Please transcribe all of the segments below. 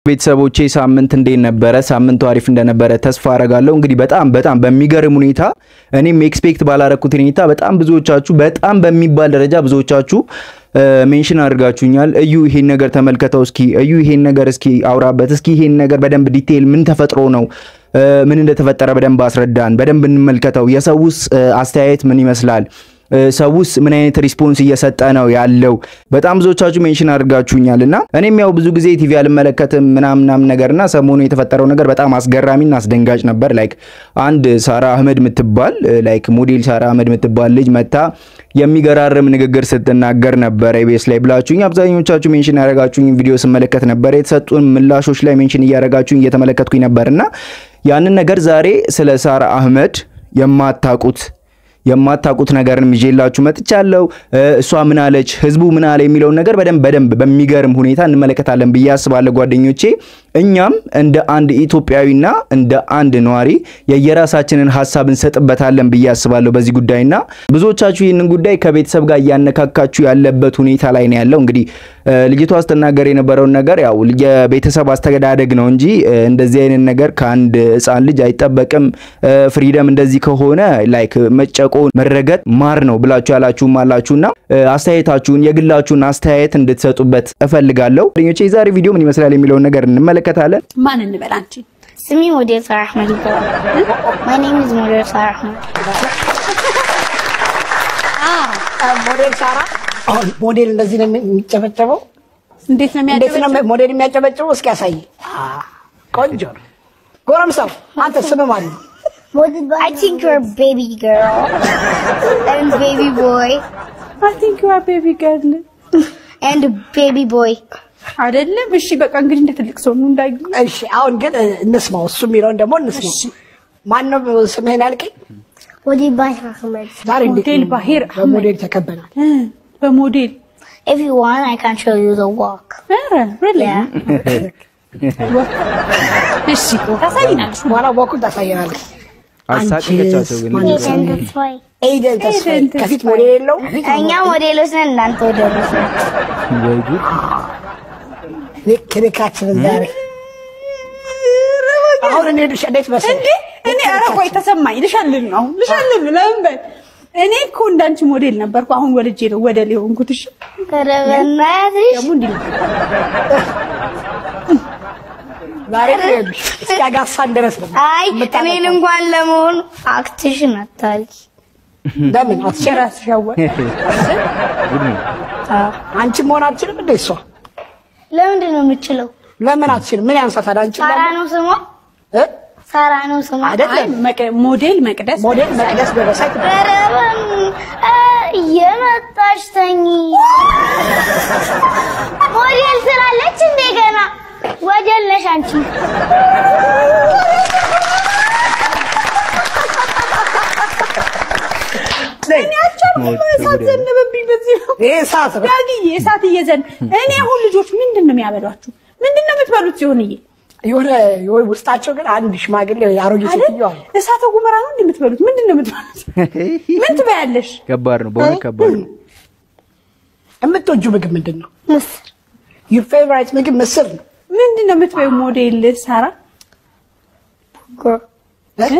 ቤተሰቦቼ ሳምንት እንዴት ነበረ? ሳምንቱ አሪፍ እንደነበረ ተስፋ አረጋለሁ። እንግዲህ በጣም በጣም በሚገርም ሁኔታ እኔም ኤክስፔክት ባላረኩት ሁኔታ በጣም ብዙዎቻችሁ በጣም በሚባል ደረጃ ብዙዎቻችሁ ሜንሽን አድርጋችሁኛል። እዩ ይሄን ነገር ተመልከተው እስኪ፣ እዩ ይሄን ነገር እስኪ አውራበት እስኪ፣ ይሄን ነገር በደንብ ዲቴይል ምን ተፈጥሮ ነው ምን እንደተፈጠረ በደንብ አስረዳን፣ በደንብ እንመልከተው። የሰውስ አስተያየት ምን ይመስላል? ሰውስ ምን አይነት ሪስፖንስ እየሰጠ ነው ያለው? በጣም ብዙዎቻችሁ ሜንሽን አድርጋችሁኛል እና እኔም ያው ብዙ ጊዜ ቲቪ አልመለከትም ምናምናም ነገርና ሰሞኑ የተፈጠረው ነገር በጣም አስገራሚና አስደንጋጭ ነበር። ላይክ አንድ ሳራ አህመድ የምትባል ላይክ ሞዴል ሳራ አህመድ የምትባል ልጅ መታ የሚገራርም ንግግር ስትናገር ነበር ኢቢኤስ ላይ ብላችሁኝ አብዛኞቻችሁ ሜንሽን ያደረጋችሁኝ ቪዲዮ ስመለከት ነበር። የተሰጡን ምላሾች ላይ ሜንሽን እያደረጋችሁኝ እየተመለከትኩኝ ነበርና ያንን ነገር ዛሬ ስለ ሳራ አህመድ የማታውቁት የማታውቁት ነገርን ይዤላችሁ መጥቻለሁ። እሷ ምን አለች፣ ህዝቡ ምን አለ የሚለውን ነገር በደንብ በደንብ በሚገርም ሁኔታ እንመለከታለን ብዬ አስባለሁ ጓደኞቼ። እኛም እንደ አንድ ኢትዮጵያዊና እንደ አንድ ነዋሪ የየራሳችንን ሀሳብ እንሰጥበታለን ብዬ አስባለሁ በዚህ ጉዳይና ብዙዎቻችሁ ይህንን ጉዳይ ከቤተሰብ ጋር እያነካካችሁ ያለበት ሁኔታ ላይ ነው ያለው። እንግዲህ ልጅቷ ስትናገር የነበረውን ነገር ያው የቤተሰብ አስተዳደግ ነው እንጂ እንደዚህ አይነት ነገር ከአንድ ህፃን ልጅ አይጠበቅም። ፍሪደም እንደዚህ ከሆነ ላይክ መጨቆ መረገጥ ማር ነው ብላችሁ ያላችሁም አላችሁና አስተያየታችሁን የግላችሁን አስተያየት እንድትሰጡበት እፈልጋለሁ። ጓደኞቼ የዛሬ ቪዲዮ ምን ይመስላል የሚለውን ነገር እንመለከታለን። ማን እንበል አንቺ? ስሚ ሞዴል ሳራ አህመድ ይባላል። ማይ ኔም ኢዝ ሞዴል ሳራ አህመድ። ሞዴል ሳራ አሁን ሞዴል እንደዚህ ነው የሚጨበጨበው? እንዴት ነው እንዴት ነው የሚያደርገው? ሞዴል የሚያጨበጭበው? እስኪ ያሳይ። ቆንጆ ነው። ጎረምሳው አንተ ስም ማን ነው? I think you're a baby girl and baby boy አይ ቲንክ ዩ አር ቤቢ ገርል and baby boy. አይደለም? እሺ በቃ እንግዲህ እንደ ትልቅ ሰው ነው እንዳይ እሺ አሁን ግን እንስማው፣ እሱ የሚለውን ደግሞ እንስማው። ማን ነው ስምህን ያልከኝ? ሞዴል ባሂር አህመድ። ዛሬ እንዴት ሞዴል ነው ባሂር አህመድ። በሞዴል ተከበናል? እ በሞዴል If you want, I can show you the walk. ኧረ really? Yeah. እሺ ታሳይናለሽ። በኋላ ወኩን ታሳየናለህ። አሳቀቻቸው ግን And that's why. ኤደን ተስፋዬ ኤደን ከፊት ተስፋዬ። ሞዴል የለው እኛ ሞዴሎች ነን፣ እናንተ ሞዴሎች ናቸው። ወይ ጉድ! ክልካችንን ዛሬ አሁን እኔ ልሽ እንዴት እንዴ መሰለህ እኔ ኧረ ቆይ ተሰማኝ። ልሻልን ነው አሁን ልሻልን ነው። ለምን በል እኔ እኮ እንዳንቺ ሞዴል ነበርኩ። አሁን ወልጄ ነው ወደ ሊሆንኩት። እሺ ኧረ በእናትሽ ደግሞ እንዲህ ነው። ዛሬ ልሽ እስኪ አጋፋን ድረስ ነው አይ እኔን እንኳን ለመሆኑ አክትሽን አታርጊ። ለምን አትችልም? ራስሽ ያወቅ ጉድ ነው። አንቺ መሆን አትችልም እንዴ? እሷ ለምንድን ነው የምችለው? ለምን አትችልም? ምን ያንሳታል? አንቺ ሳራ ነው ስሟ፣ እ ሳራ ነው ስሟ። አይ አይደለም መቅ- ሞዴል መቅደስ ሞዴል መቅደስ ደረሰ ኧረ በን- እ፣ እየመጣች ተኝ ሞዴል ስላለች እንደገና ወደል ነሽ አንቺ። እሳት ዘነበብኝ። በዚህ ነው ይሄ ሰዓት ነው። ዳግዬ እሳት እየዘን እኔ አሁን ልጆች ምንድን ነው የሚያበሏችሁ? ምንድን ነው የምትበሉት? ሲሆንዬ የሆነ የሆነ ውስጣቸው ግን አንድ ሽማግሌ አሮጌ አይደል ሴትዮ አለ። እሳተ ጉመራ ነው እንዴ የምትበሉት? ምንድን ነው የምትበሉት? ምን ትበያለሽ? ከባድ ነው በእውነት ከባድ ነው። የምትወጂው ምግብ ምንድን ነው? ምስር ዩር ፌቨራይት ምግብ ምስር ነው። ምንድን ነው የምትበዩ? ሞዴል ሳራ እ?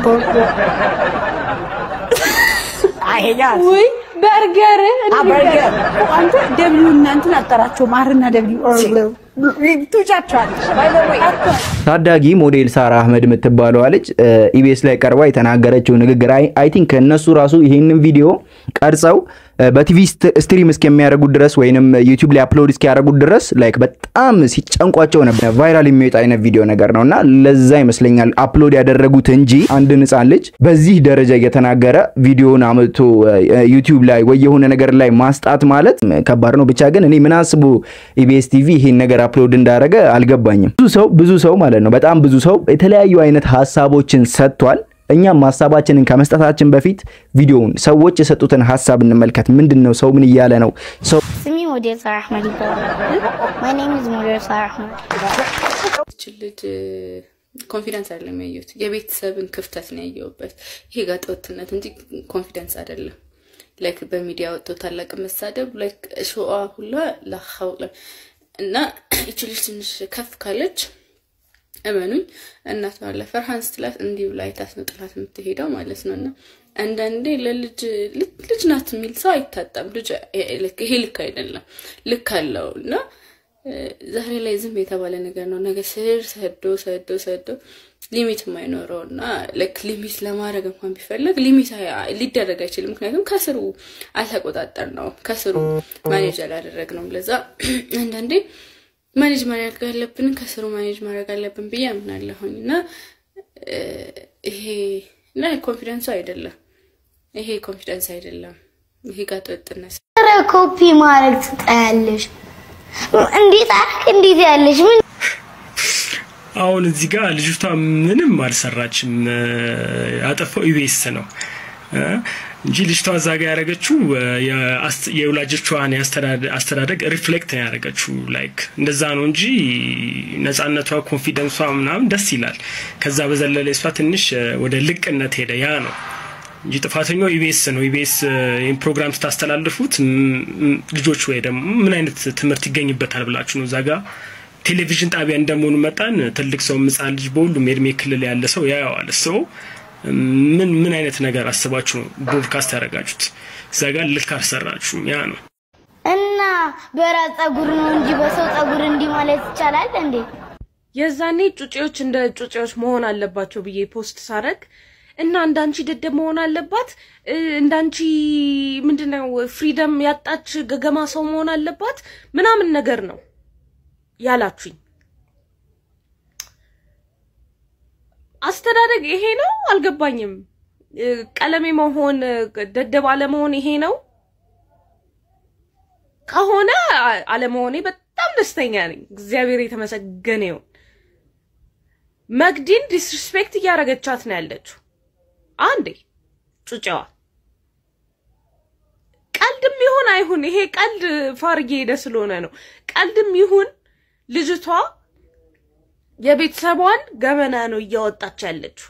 አይሄኛ ወይ በርገር አ፣ በርገር። አንተ ደብሊው እናንትን አጠራቸው ማርና ደብሊው ቱጫቸዋለሽ ታዳጊ ሞዴል ሳራ አህመድ የምትባለዋ ልጅ ኢቢኤስ ላይ ቀርባ የተናገረችው ንግግር አይ ቲንክ እነሱ ራሱ ይሄንን ቪዲዮ ቀርጸው በቲቪ ስትሪም እስከሚያደርጉት ድረስ ወይንም ዩቲዩብ ላይ አፕሎድ እስኪያደርጉት ድረስ ላይክ በጣም ሲጨንቋቸው ነበር። ቫይራል የሚወጣ አይነት ቪዲዮ ነገር ነው እና ለዛ ይመስለኛል አፕሎድ ያደረጉት እንጂ አንድን ህፃን ልጅ በዚህ ደረጃ እየተናገረ ቪዲዮውን አመጥቶ ዩቲዩብ ላይ ወይ የሆነ ነገር ላይ ማስጣት ማለት ከባድ ነው። ብቻ ግን እኔ ምን አስቡ ኢቢኤስ ቲቪ ይሄን ነገር አፕሎድ እንዳደረገ አልገባኝም። ብዙ ሰው ብዙ ሰው ማለት ነው በጣም ብዙ ሰው የተለያዩ አይነት ሀሳቦችን ሰጥቷል። እኛም ሀሳባችንን ከመስጠታችን በፊት ቪዲዮውን ሰዎች የሰጡትን ሀሳብ እንመልከት። ምንድን ነው ሰው ምን እያለ ነው? ሰው ስሚ ሞዴል ሳራ አህመድ ይባላል። ማይ ኔም ኢዝ ሞዴል ሳራ አህመድ። ይች ልጅ ኮንፊደንስ አይደለም ያየሁት፣ የቤተሰብን ክፍተት ነው ያየሁበት። ይሄ ጋጠወጥነት እንጂ ኮንፊደንስ አይደለም። ላይክ በሚዲያ ወጥቶ ታላቅ መሳደብ ላይክ ሾአ ሁላ ላኸው እና ይቺ ልጅ ትንሽ ከፍ ካለች እመኑኝ እናት ባለ ፈርሃን ስትላት እንዲህ ብላ አይታት ነው ጥላት የምትሄደው ማለት ነው። እና አንዳንዴ ለልጅ ልጅ ናት የሚል ሰው አይታጣም። ልጅ ይሄ ልክ አይደለም፣ ልክ አለው እና ዛሬ ላይ ዝም የተባለ ነገር ነው። ነገ ስር ሰዶ ሰዶ ሰዶ ሊሚት የማይኖረው እና ልክ ሊሚት ለማድረግ እንኳን ቢፈለግ ሊሚት ሊደረግ አይችልም። ምክንያቱም ከስሩ አልተቆጣጠር ነው ከስሩ ማኔጅ አላደረግ ነው። ለዛ አንዳንዴ ማኔጅ ማድረግ አለብን፣ ከስሩ ማኔጅ ማድረግ አለብን ብዬ አምናለሁኝ እና ይሄ እና ኮንፊደንሱ አይደለም ይሄ ኮንፊደንስ አይደለም። ይሄ ጋጥ ወጥነት ኧረ ኮፒ ማድረግ ትጠያለሽ። እንዴት አልክ? እንዴት ያለሽ ምን አሁን እዚህ ጋር ልጅቷ ምንም አልሰራችም። ያጠፋው ኢቢኤስ ነው እንጂ ልጅቷ እዛ ጋር ያደረገችው የወላጆቿን አስተዳደግ ሪፍሌክት ነው ያደረገችው። ላይክ እንደዛ ነው እንጂ ነጻነቷ፣ ኮንፊደንሷ ምናምን ደስ ይላል። ከዛ በዘለለ እሷ ትንሽ ወደ ልቅነት ሄደ። ያ ነው እንጂ ጥፋተኛው ኢቢኤስ ነው። ኢቢኤስ ይህን ፕሮግራም ስታስተላልፉት ልጆች ወይ ደግሞ ምን አይነት ትምህርት ይገኝበታል ብላችሁ ነው እዛ ጋር ቴሌቪዥን ጣቢያ እንደመሆኑ መጣን ትልቅ ሰው ሕፃን ልጅ በሁሉም የእድሜ ክልል ያለ ሰው ያየዋል። ሰው ምን ምን አይነት ነገር አስባችሁ ነው ብሮድካስት ያደረጋችሁት? እዛ ጋር ልክ አልሰራችሁም። ያ ነው እና በራስ ጸጉር ነው እንጂ በሰው ጸጉር እንዲህ ማለት ይቻላል እንዴ? የዛኔ ጩጬዎች እንደ ጩጬዎች መሆን አለባቸው ብዬ ፖስት ሳረግ እና እንዳንቺ ደደብ መሆን አለባት እንዳንቺ ምንድነው ፍሪደም ያጣች ገገማ ሰው መሆን አለባት ምናምን ነገር ነው ያላችሁኝ። አስተዳደግ ይሄ ነው አልገባኝም። ቀለሜ መሆን ደደብ አለመሆን ይሄ ነው ከሆነ አለመሆኔ በጣም ደስተኛ ነኝ። እግዚአብሔር የተመሰገነ ይሁን። መግዲን ዲስሪስፔክት እያደረገቻት ነው ያለችው። አንዴ ጩጫዋ ቀልድም ይሁን አይሁን ይሄ ቀልድ ፋርጌ ሄደ ስለሆነ ነው። ቀልድም ይሁን ልጅቷ የቤተሰቧን ገመና ነው እያወጣች ያለችው።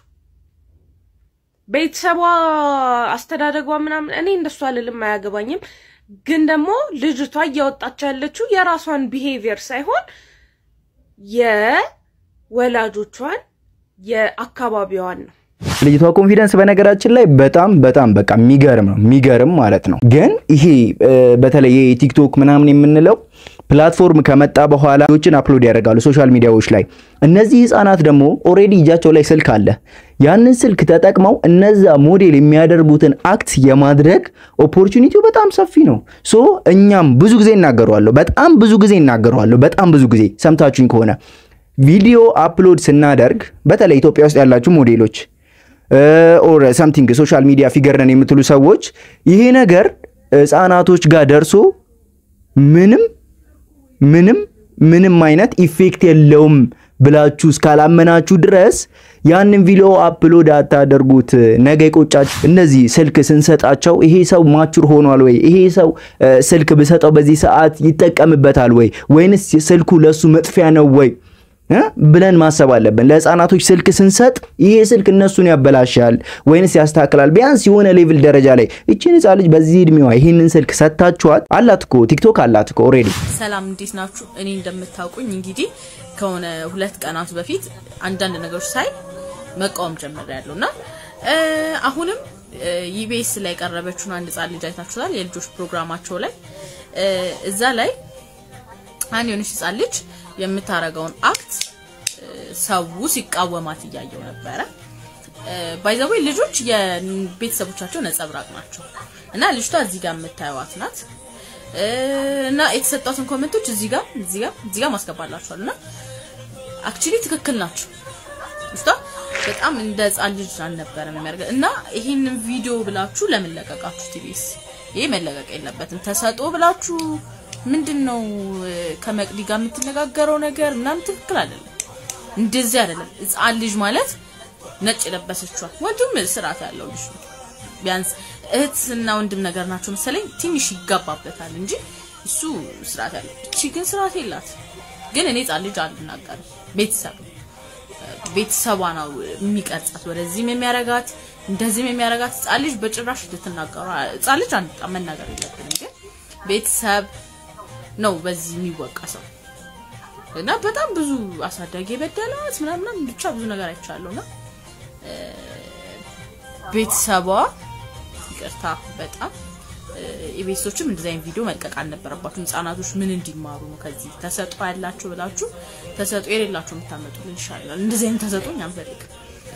ቤተሰቧ አስተዳደጓ ምናምን እኔ እንደሱ አልልም፣ አያገባኝም። ግን ደግሞ ልጅቷ እያወጣች ያለችው የራሷን ቢሄቪየር ሳይሆን የወላጆቿን የአካባቢዋን ነው። ልጅቷ ኮንፊደንስ በነገራችን ላይ በጣም በጣም በቃ የሚገርም ነው የሚገርም ማለት ነው። ግን ይሄ በተለይ የቲክቶክ ምናምን የምንለው ፕላትፎርም ከመጣ በኋላ ዎችን አፕሎድ ያደርጋሉ ሶሻል ሚዲያዎች ላይ። እነዚህ ህፃናት ደግሞ ኦልሬዲ እጃቸው ላይ ስልክ አለ። ያንን ስልክ ተጠቅመው እነዛ ሞዴል የሚያደርጉትን አክት የማድረግ ኦፖርቹኒቲው በጣም ሰፊ ነው። ሶ እኛም ብዙ ጊዜ እናገረዋለሁ፣ በጣም ብዙ ጊዜ እናገረዋለሁ፣ በጣም ብዙ ጊዜ ሰምታችሁኝ ከሆነ ቪዲዮ አፕሎድ ስናደርግ በተለይ ኢትዮጵያ ውስጥ ያላችሁ ሞዴሎች ኦር ሰምቲንግ ሶሻል ሚዲያ ፊገር ነን የምትሉ ሰዎች ይሄ ነገር ህፃናቶች ጋር ደርሶ ምንም ምንም ምንም አይነት ኢፌክት የለውም ብላችሁ እስካላመናችሁ ድረስ ያንን ቪዲዮ አፕሎድ አታደርጉት። ነገ ይቆጫችሁ። እነዚህ ስልክ ስንሰጣቸው ይሄ ሰው ማቹር ሆኗል ወይ፣ ይሄ ሰው ስልክ ብሰጠው በዚህ ሰዓት ይጠቀምበታል ወይ፣ ወይንስ ስልኩ ለሱ መጥፊያ ነው ወይ ብለን ማሰብ አለብን። ለህፃናቶች ስልክ ስንሰጥ ይሄ ስልክ እነሱን ያበላሻል ወይንስ ያስተካክላል? ቢያንስ የሆነ ሌቭል ደረጃ ላይ እቺን ህፃን ልጅ በዚህ እድሜዋ ይህንን ስልክ ሰጥታችኋት፣ አላት እኮ ቲክቶክ አላት እኮ ኦልሬዲ። ሰላም እንዴት ናችሁ? እኔ እንደምታውቁኝ እንግዲህ ከሆነ ሁለት ቀናት በፊት አንዳንድ ነገሮች ሳይ መቃወም ጀምሬያለሁ እና አሁንም ኢቢኤስ ላይ የቀረበችውን አንድ ህፃን ልጅ አይታችሁታል። የልጆች ፕሮግራማቸው ላይ እዛ ላይ አንድ የሆነች ህፃን ልጅ የምታረገውን አክት ሰው ሲቃወማት እያየው ነበረ። ባይዘዌ ልጆች የቤተሰቦቻቸው ነጸብራቅ ናቸው እና ልጅቷ እዚህ ጋር የምታዩዋት ናት እና የተሰጧትን ኮሜንቶች እዚህ ጋር እዚህ ጋር እዚህ ጋር ማስገባላችኋል እና አክቹሊ ትክክል ናቸው። ልጅቷ በጣም እንደ ህፃን ልጅ አልነበረም የሚያደርገው እና ይህንን ቪዲዮ ብላችሁ ለምን ለቀቃችሁ? ቲቪስ ይሄ መለቀቅ የለበትም። ተሰጦ ብላችሁ ምንድን ነው ከመቅዲ ጋር የምትነጋገረው ነገር ምናምን ትክክል አይደለም። እንደዚህ አይደለም። ህፃን ልጅ ማለት ነጭ የለበሰችዋ ወንድም ስርዓት ያለው ልጅ ነው። ቢያንስ እህትና ወንድም ነገር ናቸው መሰለኝ ትንሽ ይጋባበታል እንጂ እሱ ስርዓት ያለው። እቺ ግን ስርዓት የላት። ግን እኔ ህፃን ልጅ አልናገርም። ቤተሰብ ቤተሰቧ ነው የሚቀርጻት፣ ወደዚህም የሚያረጋት እንደዚህም የሚያረጋት። ህፃን ልጅ በጭራሽ ልትናገሩ ህፃን ልጅ አንጣ መናገር የለብንም ግን ቤተሰብ ነው በዚህ የሚወቀሰው እና በጣም ብዙ አሳዳጊ የበደላት ምናምን ብቻ ብዙ ነገር አይቻለሁ እና እ፣ ቤተሰቧ ይቅርታ በጣም የቤተሰቦችም እንደዚህ አይነት ቪዲዮ መልቀቅ አልነበረባችሁም። ህጻናቶች ምን እንዲማሩ ነው ከዚህ ተሰጥኦ ያላቸው ብላችሁ ተሰጥኦ የሌላቸው የምታመጡልን ይሻላል። እንደዚህ አይነት ተሰጥኦ እኛ አንፈልግም።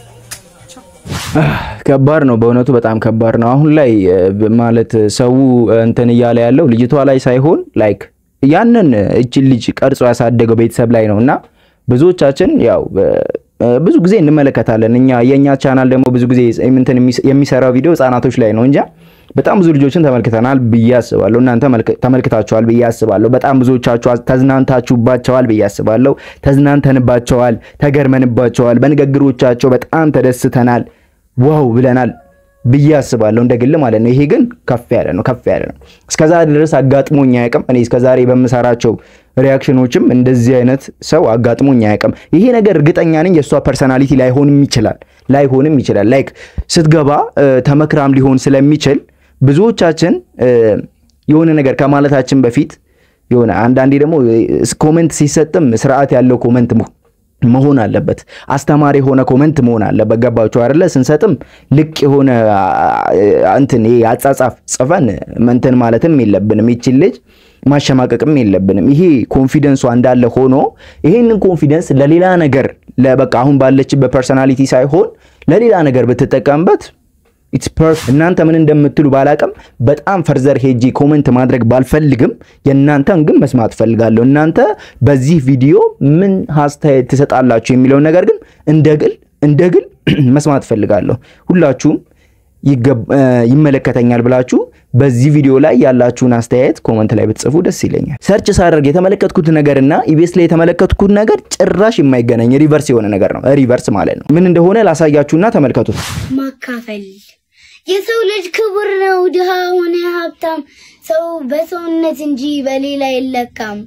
ከባድ ነው በእውነቱ በጣም ከባድ ነው። አሁን ላይ እ፣ ማለት ሰው እንትን እያለ ያለው ልጅቷ ላይ ሳይሆን ላይክ ያንን እችን ልጅ ቀርጾ ያሳደገው ቤተሰብ ላይ ነው እና ብዙዎቻችን ያው እ፣ ብዙ ጊዜ እንመለከታለን። እኛ የእኛ ቻናል ደግሞ ብዙ ጊዜ እንትን የሚስ- የሚሰራው ቪዲዮ ህጻናቶች ላይ ነው እንጂ በጣም ብዙ ልጆችን ተመልክተናል ብዬ አስባለሁ። እናንተ መልክ- ተመልክታችኋል ብዬ አስባለሁ። በጣም ብዙዎቻችሁ ተዝናንታችሁባቸዋል ብዬ አስባለሁ። ተዝናንተንባቸዋል፣ ተገርመንባቸዋል። በንግግሮቻቸው በጣም ተደስተናል፣ ዋው ብለናል ብዬ አስባለሁ እንደ ግል ማለት ነው። ይሄ ግን ከፍ ያለ ነው፣ ከፍ ያለ ነው። እስከዛሬ ድረስ አጋጥሞኝ አያውቅም። እኔ እስከዛሬ በምሰራቸው ሪያክሽኖችም እንደዚህ አይነት ሰው አጋጥሞኝ አያውቅም። ይሄ ነገር እርግጠኛ ነኝ የእሷ ፐርሰናሊቲ ላይሆንም ይችላል ላይሆንም ይችላል። ላይክ ስትገባ እ፣ ተመክራም ሊሆን ስለሚችል ብዙዎቻችን እ፣ የሆነ ነገር ከማለታችን በፊት የሆነ አንዳንዴ ደግሞ ኮመንት ሲሰጥም ስርዓት ያለው ኮመንት መሆ- መሆን አለበት። አስተማሪ የሆነ ኮመንት መሆን አለበት። ገባችሁ አይደለ? ስንሰጥም ልቅ የሆነ አ- እንትን ይሄ አጻጻፍ ጽፈን እንትን ማለትም የለብንም። ይችን ልጅ ማሸማቀቅም የለብንም። ይሄ ኮንፊደንሷ እንዳለ ሆኖ ይሄንን ኮንፊደንስ ለሌላ ነገር ለበቃ አሁን ባለችበት ፐርሰናሊቲ ሳይሆን ለሌላ ነገር ብትጠቀምበት ኢትስ ፐርፌክት። እናንተ ምን እንደምትሉ ባላቅም በጣም ፈርዘር ሄጂ ኮመንት ማድረግ ባልፈልግም የእናንተን ግን መስማት ፈልጋለሁ። እናንተ በዚህ ቪዲዮ ምን አስተያየት ትሰጣላችሁ የሚለውን ነገር ግን እንደ ግል እንደ ግል መስማት ፈልጋለሁ። ሁላችሁም ይገብ- እ፣ ይመለከተኛል ብላችሁ በዚህ ቪዲዮ ላይ ያላችሁን አስተያየት ኮመንት ላይ ብትጽፉ ደስ ይለኛል። ሰርች ሳደርግ የተመለከትኩት ነገርና ኢቢኤስ ላይ የተመለከትኩት ነገር ጭራሽ የማይገናኝ ሪቨርስ የሆነ ነገር ነው። ሪቨርስ ማለት ነው። ምን እንደሆነ ላሳያችሁና ተመልከቱት። ማካፈል የሰው ልጅ ክቡር ነው። ድሃ ሆነ ሀብታም ሰው በሰውነት እንጂ በሌላ አይለካም።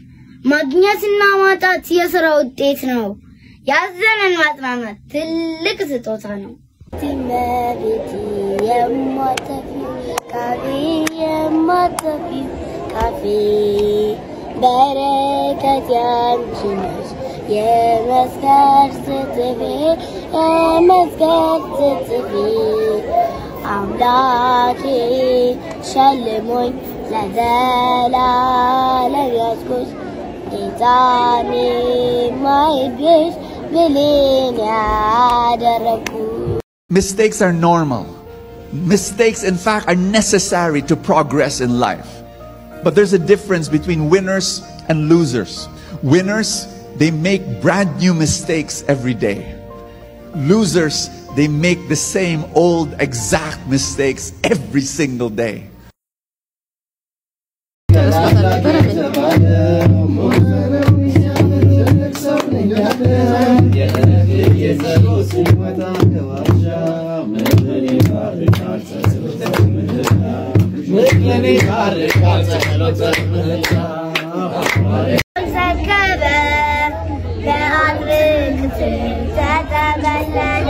ማግኘትና ማጣት የስራ ውጤት ነው። ያዘነን ማጽናናት ትልቅ ስጦታ ነው። መቤቴ የማተፊው ቃቤ የማተፊው ቃፌ በረከት ያንቺ ነሽ የመስቀል ስትፌ የመስቀል ስትፌ አምላኬ ሸልሞኝ ለዘላለም ያዝኩሽ ጌታኔ ማይብሽ ብሌን ያደረግኩ Mistakes are normal. Mistakes, in fact, are necessary to progress in life. But there's a difference between winners and losers. Winners, they make brand new mistakes every day. Losers, they make the same old exact mistakes every single day. ዘገበ ለአድርግ ተጠቀለለ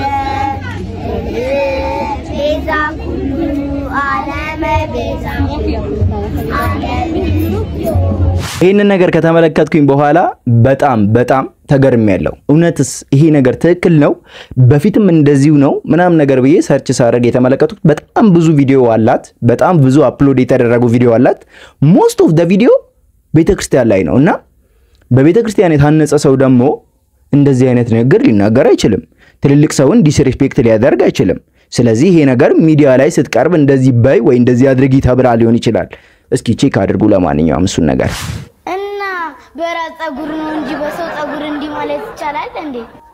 ቤዛ ኩሉ ዓለመ ቤዛ ዓለም ይህንን ነገር ከተመለከትኩኝ በኋላ በጣም በጣም ተገርሜያለሁ። እውነትስ ይሄ ነገር ትክክል ነው? በፊትም እንደዚሁ ነው ምናምን ነገር ብዬ ሰርች ሳደርግ የተመለከቱት በጣም ብዙ ቪዲዮ አላት። በጣም ብዙ አፕሎድ የተደረጉ ቪዲዮ አላት። ሞስት ኦፍ ደ ቪዲዮ ቤተ ክርስቲያን ላይ ነው እና በቤተ ክርስቲያን የታነጸ ሰው ደግሞ እንደዚህ አይነት ንግግር ሊናገር አይችልም። ትልልቅ ሰውን ዲስሪስፔክት ሊያደርግ አይችልም። ስለዚህ ይሄ ነገር ሚዲያ ላይ ስትቀርብ እንደዚህ በይ ወይ እንደዚህ አድርጊ ተብላ ሊሆን ይችላል። እስኪ ቼክ አድርጉ። ለማንኛውም እሱን ነገር እና በራስ ጸጉር ነው እንጂ በሰው ጸጉር እንዲህ ማለት ይቻላል እንዴ?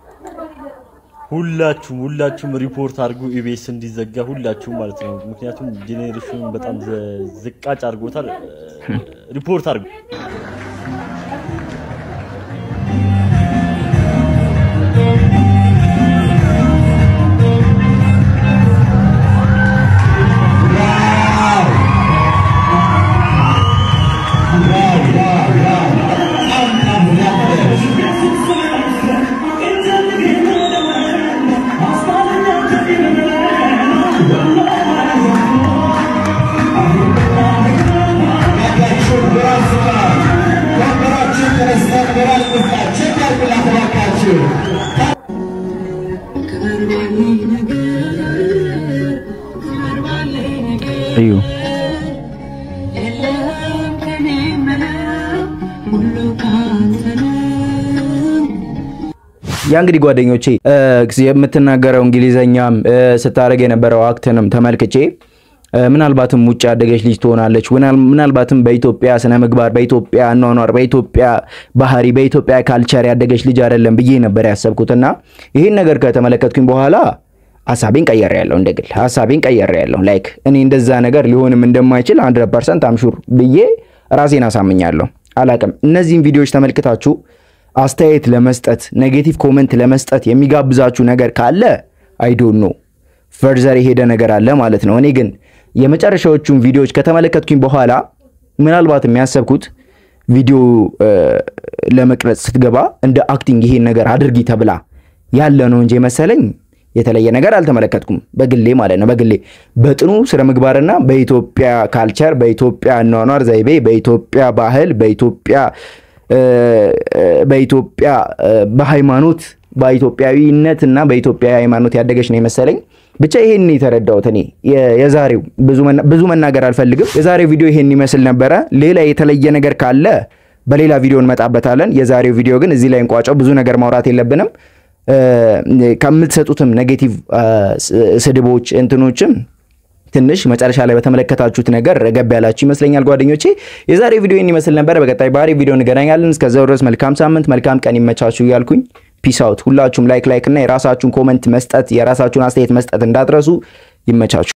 ሁላችሁም ሁላችሁም ሪፖርት አድርጉ ኢቢኤስ እንዲዘጋ ሁላችሁም ማለት ነው። ምክንያቱም ጄኔሬሽኑን በጣም ዘ- ዝቃጭ አድርጎታል። ሪፖርት አድርጉ። Bravo, እዩ ያ እንግዲህ ጓደኞቼ የምትናገረው እንግሊዘኛም ስታደርግ የነበረው አክትንም ተመልክቼ ምናልባትም ውጭ ያደገች ልጅ ትሆናለች። ምናልባትም በኢትዮጵያ ስነ ምግባር፣ በኢትዮጵያ አኗኗር፣ በኢትዮጵያ ባህሪ፣ በኢትዮጵያ ካልቸር ያደገች ልጅ አይደለም ብዬ ነበር ያሰብኩትና ይህን ነገር ከተመለከትኩኝ በኋላ ሀሳቤን ቀየር ያለው እንደ ግል ሀሳቤን ቀየር ያለው ላይክ እኔ እንደዛ ነገር ሊሆንም እንደማይችል 100 ፐርሰንት አምሹር ብዬ ራሴን አሳምኛለሁ። አላቅም እነዚህን ቪዲዮዎች ተመልክታችሁ አስተያየት ለመስጠት ኔጌቲቭ ኮመንት ለመስጠት የሚጋብዛችሁ ነገር ካለ አይዶን ነው ፈርዘር የሄደ ነገር አለ ማለት ነው። እኔ ግን የመጨረሻዎቹን ቪዲዮዎች ከተመለከትኩኝ በኋላ ምናልባት የሚያሰብኩት ቪዲዮ ለመቅረጽ ስትገባ እንደ አክቲንግ ይሄን ነገር አድርጊ ተብላ ያለ ነው እንጂ መሰለኝ የተለየ ነገር አልተመለከትኩም። በግሌ ማለት ነው። በግሌ በጥኑ ስነ ምግባርና በኢትዮጵያ ካልቸር፣ በኢትዮጵያ አኗኗር ዘይቤ፣ በኢትዮጵያ ባህል፣ በኢትዮጵያ በኢትዮጵያ በሃይማኖት በኢትዮጵያዊነት እና በኢትዮጵያ ሃይማኖት ያደገች ነው የመሰለኝ። ብቻ ይሄን የተረዳሁት እኔ የዛሬው ብዙ መናገር አልፈልግም። የዛሬው ቪዲዮ ይሄን ይመስል ነበረ። ሌላ የተለየ ነገር ካለ በሌላ ቪዲዮ እንመጣበታለን። የዛሬው ቪዲዮ ግን እዚህ ላይ እንቋጨው። ብዙ ነገር ማውራት የለብንም። ከምትሰጡትም ኔጌቲቭ ስድቦች እንትኖችም ትንሽ መጨረሻ ላይ በተመለከታችሁት ነገር ረገብ ያላችሁ ይመስለኛል ጓደኞቼ። የዛሬ ቪዲዮ ይህን ይመስል ነበር። በቀጣይ ባህሪ ቪዲዮ እንገናኛለን። እስከዛው ድረስ መልካም ሳምንት፣ መልካም ቀን ይመቻችሁ እያልኩኝ ፒስ አውት። ሁላችሁም ላይክ ላይክ እና የራሳችሁን ኮመንት መስጠት የራሳችሁን አስተያየት መስጠት እንዳትረሱ። ይመቻችሁ።